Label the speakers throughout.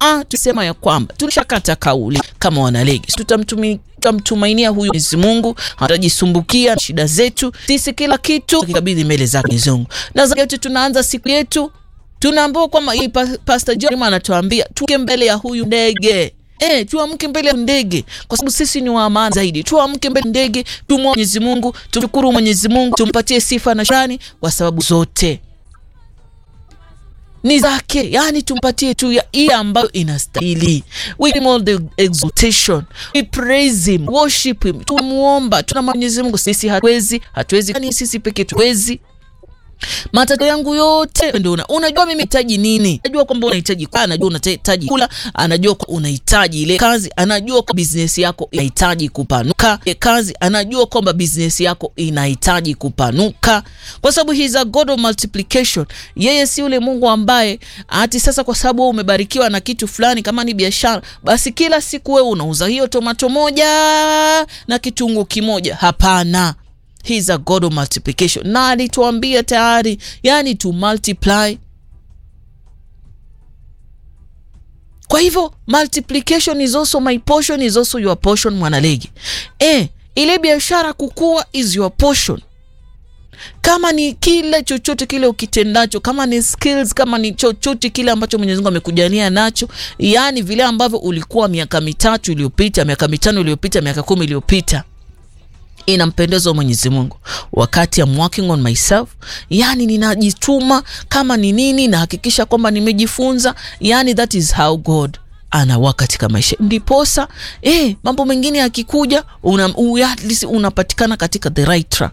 Speaker 1: ah, tusema ya kwamba tulishakata kauli kama wanalegi, tutamtumia tutamtumainia huyu Mwenyezi Mungu, hatajisumbukia shida zetu sisi, kila kitu kikabidhi mbele zake Mwenyezi Mungu, na zaidi tunaanza siku yetu tunaambiwa kwamba hii Pastor John anatuambia tuke mbele ya huyu ndege eh, tuamke mbele ya ndege, kwa sababu sisi ni wa amana zaidi. Tuamke mbele ya ndege, tumwombe Mwenyezi Mungu, tumshukuru Mwenyezi Mungu, tumpatie sifa na shukrani kwa sababu zote ni zake, yani tumpatie tu ya ile ambayo inastahili. We give him all the exaltation, we praise him, worship him, tumuomba, tuna Mwenyezi Mungu. Sisi hatuwezi, hatuwezi, yani sisi peke tuwezi matatizo yangu yote ndio una, unajua mimi nahitaji nini, najua kwamba unahitaji kwa, anajua unahitaji kula, anajua kwa unahitaji ile kazi, anajua kwa business yako inahitaji kupanuka ile kazi, anajua kwamba business yako inahitaji kupanuka, kwa sababu he is a God of multiplication. Yeye si yule Mungu ambaye ati sasa kwa sababu wewe umebarikiwa na kitu fulani, kama ni biashara, basi kila siku wewe unauza hiyo tomato moja na kitunguu kimoja. Hapana. He is a God of multiplication, na alituambia tayari, yani to multiply. Kwa hivyo multiplication is also my portion, is also your portion, mwanalegi. Eh, ile biashara kukua is your portion. Kama ni kile chochote kile ukitendacho, kama ni skills, kama ni chochote kile ambacho Mwenyezi Mungu amekujania nacho, yani vile ambavyo ulikuwa miaka mitatu iliyopita, miaka mitano iliyopita, miaka kumi iliyopita inampendeza Mwenyezi Mungu. Wakati I'm working on myself, yani ninajituma, kama ni nini nahakikisha kwamba nimejifunza, yani that is how God anawa katika maisha, ndiposa eh, mambo mengine yakikuja, una, unapatikana katika the right track,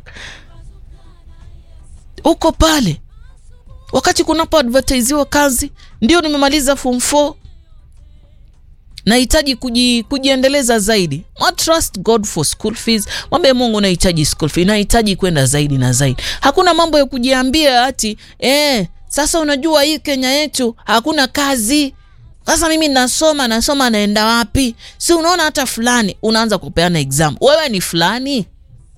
Speaker 1: uko pale. Wakati kunapo advertisiwa kazi, ndio nimemaliza form 4 nahitaji kuji, kujiendeleza zaidi. I trust God for school fees. Mwambie Mungu nahitaji school fee, nahitaji kwenda zaidi na zaidi. Hakuna mambo ya kujiambia ati eh, sasa unajua hii Kenya yetu hakuna kazi. Sasa mimi nasoma nasoma, naenda wapi? Si unaona hata fulani, unaanza kupeana exam. Wewe ni fulani?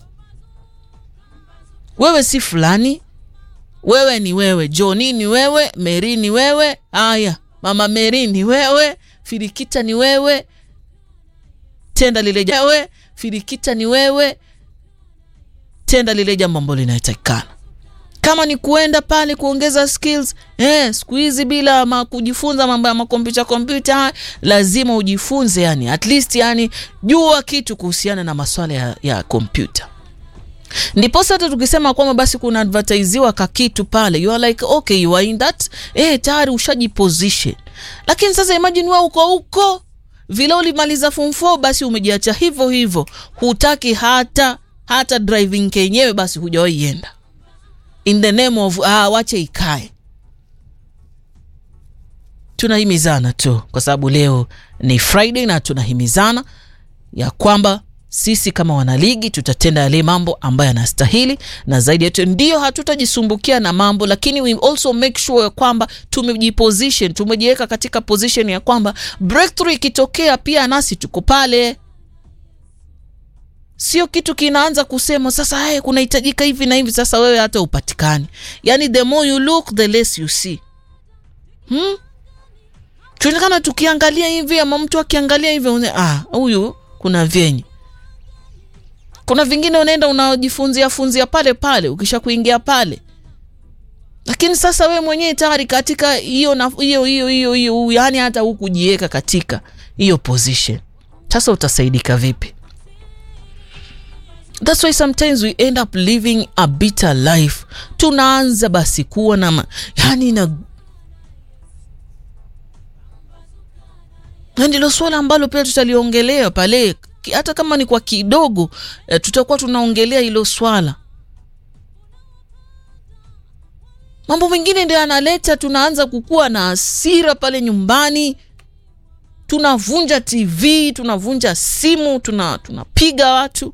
Speaker 1: Wewe si fulani? Wewe ni wewe. Joni ni wewe, Meri ni wewe. Haya, mama Meri ni wewe Firikita ni wewe, tenda lile wewe, Firikita ni wewe, tenda lile jambo ambalo linahitajikana. Kama ni kuenda pale kuongeza skills eh, siku hizi bila ma kujifunza mambo ya makompyuta kompyuta, lazima ujifunze, yani at least, yani jua kitu kuhusiana na masuala ya, ya kompyuta. Ndiposa hata tukisema kwamba basi kuna advertisiwa kakitu pale, you are like okay, you are in that eh, tayari ushajiposition lakini sasa imagine wewe uko huko vile ulimaliza form 4 basi umejiacha hivyo hivyo, hutaki hata hata driving kenyewe basi hujawahi enda, in the name of ah, wache ikae. Tunahimizana tu kwa sababu leo ni Friday na tunahimizana ya kwamba sisi kama wanaligi tutatenda yale mambo ambayo yanastahili, na zaidi yetu ndio hatutajisumbukia na mambo, lakini we also make sure kwamba tumejiposition, tumejiweka katika position ya kwamba breakthrough ikitokea pia nasi tuko pale. Sio kitu kinaanza kusema sasa, hey, kunahitajika hivi na hivi, sasa wewe hata upatikani. Yani the more you look the less you see. Hmm? Tuonekana tukiangalia hivi ama mtu akiangalia hivi, ah, huyu kuna vyenye kuna vingine unaenda unajifunzia funzia pale pale, ukisha kuingia pale, lakini sasa we mwenyewe tayari katika hiyo hiyo hiyo hiyo hiyo, yani hata hukujiweka katika hiyo position, sasa utasaidika vipi? That's why sometimes we end up living a bitter life. Tunaanza basi kuwa na yani na ndilo swala ambalo pia tutaliongelea pale hata kama ni kwa kidogo eh, tutakuwa tunaongelea hilo swala. Mambo mengine ndio yanaleta, tunaanza kukuwa na hasira pale nyumbani, tunavunja TV, tunavunja simu, tuna tunapiga watu,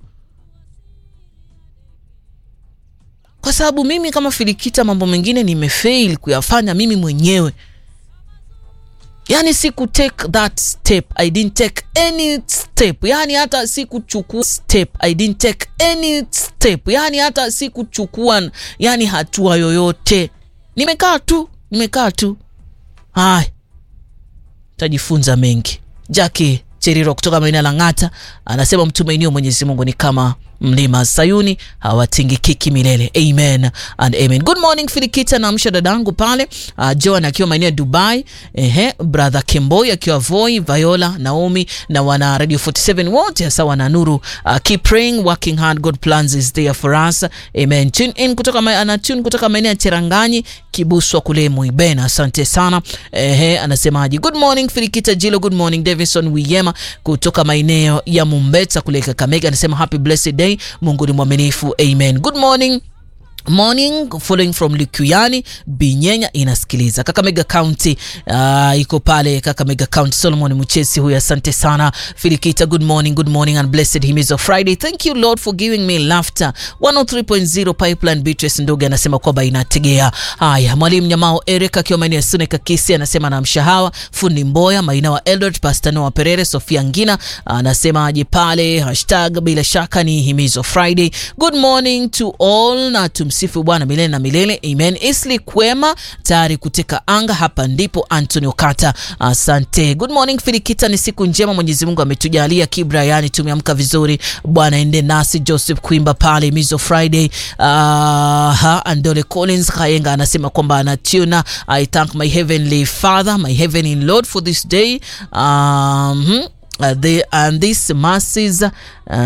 Speaker 1: kwa sababu mimi kama Filikita mambo mengine nimefail kuyafanya mimi mwenyewe Yani siku take that step, I didn't take any step. Yani hata sikuchukua step, I didn't take any step. Yani hata sikuchukua yani hatua yoyote, nimekaa tu, nimekaa tu. Haya, tajifunza mengi. Jackie Cheriro kutoka maeneo ya Lang'ata anasema mtumainio Mwenyezi Mungu ni kama mlima Sayuni hawatingikiki milele. Amen and amen. Good morning Filikita, naamsha dadangu pale uh, Joan akiwa maeneo ya Dubai, ehe, brother Kemboi akiwa Voi, Viola, Naomi na wana Radio 47 wote hasa wana nuru. Uh, keep praying, working hard, God plans is there for us. Amen. Tune in kutoka ma, ana tune kutoka maeneo ya Cheranganyi, Kibuswa kule Muibena. Asante sana. Ehe, anasemaje? Good morning Filikita Jilo, good morning Davison Wiyema kutoka maeneo ya Mumbeta kule Kakamega, anasema happy blessed day Mungu ni mwaminifu. Amen. Good morning morning following from Likuyani Binyenya inasikiliza Kakamega County. Uh, iko pale Kakamega County. Solomon Muchesi huyu, asante sana. Filikita, good morning, good morning and blessed him is of Friday. Thank you Lord for giving me laughter. 103.0 Pipeline. Beatrice Ndoge anasema kwamba inategea. Haya, mwalimu Nyamao Eric akiwa maeneo ya Sune Kakisi anasema na mshahawa fundi Mboya maina wa Eldred Pastor Noah Perere Sofia Ngina anasema aje pale hashtag bila shaka ni himizo Friday. Good morning to all na tum Msifu Bwana milele na milele amen. Isli Kwema tayari kuteka anga, hapa ndipo Anthony Okata, asante. Good morning Filikita, ni siku njema, Mwenyezi Mungu ametujalia kibra, yani tumeamka vizuri. Bwana ende nasi. Joseph Kwimba pale Mizo Friday. Uh, ha, Andole Collins Kayenga anasema kwamba anatuna. I thank my heavenly father my heavenly lord for this day um, uh, the, and this masses uh,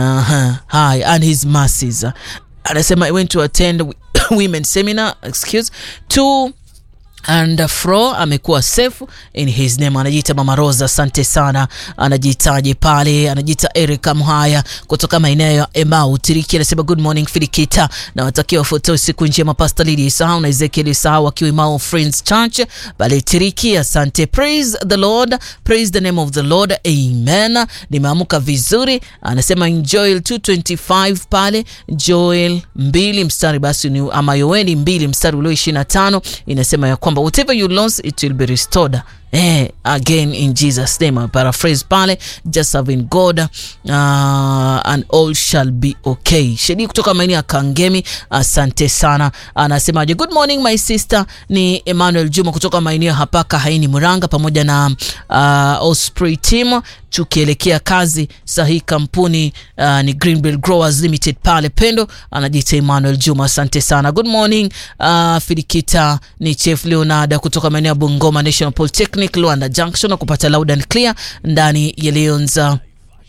Speaker 1: hi and his masses anasema I went to attend women seminar excuse to and fro amekuwa safe in his name. Anajiita Mama Rosa, asante sana. Anajitaje pale, anajiita Erika Mhaya kutoka maeneo ya Emau Tiriki, anasema good morning Filikita, na watakia wafuatao siku njema, Pastor Lily Isahau na Ezekiel Isahau wakiwa Emau Friends Church pale Tiriki. Asante, praise the Lord, praise the name of the Lord, amen. Nimeamka vizuri, anasema in Joel 225 pale Joel mbili mstari basi ni ama Yoeli mbili mstari ulio 25 inasema ya kwamba whatever you lost it will be restored eh, again in Jesus name. I paraphrase pale just having God uh, and all shall be okay. Shedi kutoka maeneo ya Kangemi, asante sana. Anasemaje? Good morning my sister, ni Emmanuel Juma kutoka maeneo hapa Kahaini Muranga, pamoja na uh, Osprey team tukielekea kazi sahihi. Kampuni uh, ni Greenbelt Growers Limited pale Pendo, anajiita Emmanuel Juma, asante sana. Good morning uh, Filikita, ni Chef Leonardo kutoka maeneo ya Bungoma National Polytechnic Luanda Junction, na kupata loud and clear ndani ya Leonza.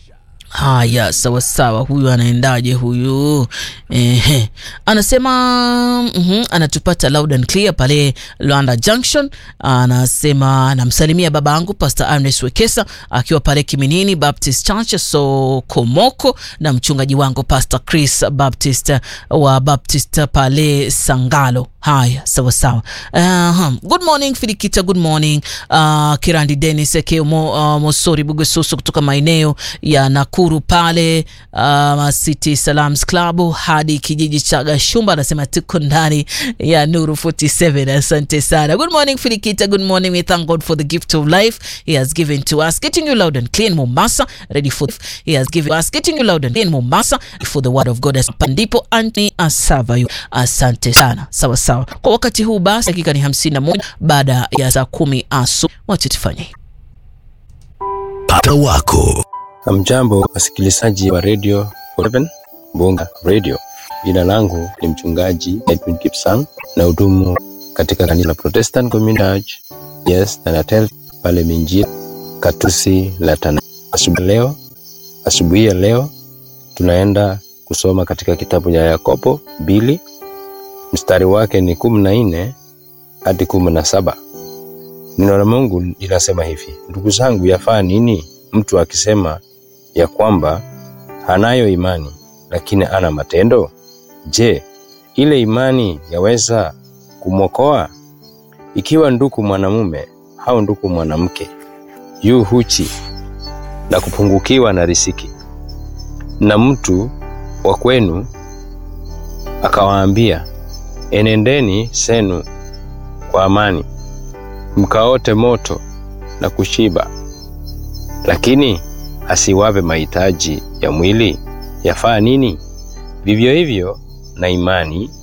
Speaker 1: Haya, sawa sawa. Huyu anaendaje huyu? Ehe, anasema mm -hmm, anatupata loud and clear pale Luanda Junction. Anasema namsalimia baba yangu Pastor Ernest Wekesa akiwa pale Kiminini Baptist Church so Komoko, na mchungaji wangu Pastor Chris Baptist wa Baptist pale Sangalo. Haya, sawa sawa. Uh, good morning Filikita, good morning uh, Kirandi Dennis Ekeo mo, uh, Mosori Bugesusu kutoka maeneo ya Nakuru pale uh, City Salams Club hadi kijiji cha Gashumba, anasema tuko ndani ya Nuru 47. Asante sana. Good morning Filikita, good morning. We thank God for the gift of life he has given to us, getting you loud and clear Mombasa, ready for he has given us, getting you loud and clear Mombasa for the word of God. Ndipo Anthony asava you. Asante sana. Sawa sawa. Kwa wakati huu basi, dakika ni 51 baada ya saa kumi asubuhi. Wacha tufanye
Speaker 2: pata wako.
Speaker 3: Hamjambo wasikilizaji wa Radio 47 Bonga Radio. Jina langu ni mchungaji Edwin Kipsang na hudumu katika kanisa la Protestant Community Church Yes Tanatel pale Minjia Katusi la Tana. Asubuhi leo, asubuhi ya leo tunaenda kusoma katika kitabu cha Yakobo mbili mstari wake ni kumi na nne hadi kumi na saba. Neno la Mungu linasema hivi: ndugu zangu, yafaa nini mtu akisema ya kwamba hanayo imani lakini ana matendo? Je, ile imani yaweza kumwokoa? Ikiwa ndugu mwanamume au ndugu mwanamke yu huchi na kupungukiwa na riziki, na mtu wa kwenu akawaambia, enendeni zenu kwa amani, mkaote moto na kushiba, lakini asiwape mahitaji ya mwili, yafaa nini? Vivyo hivyo na imani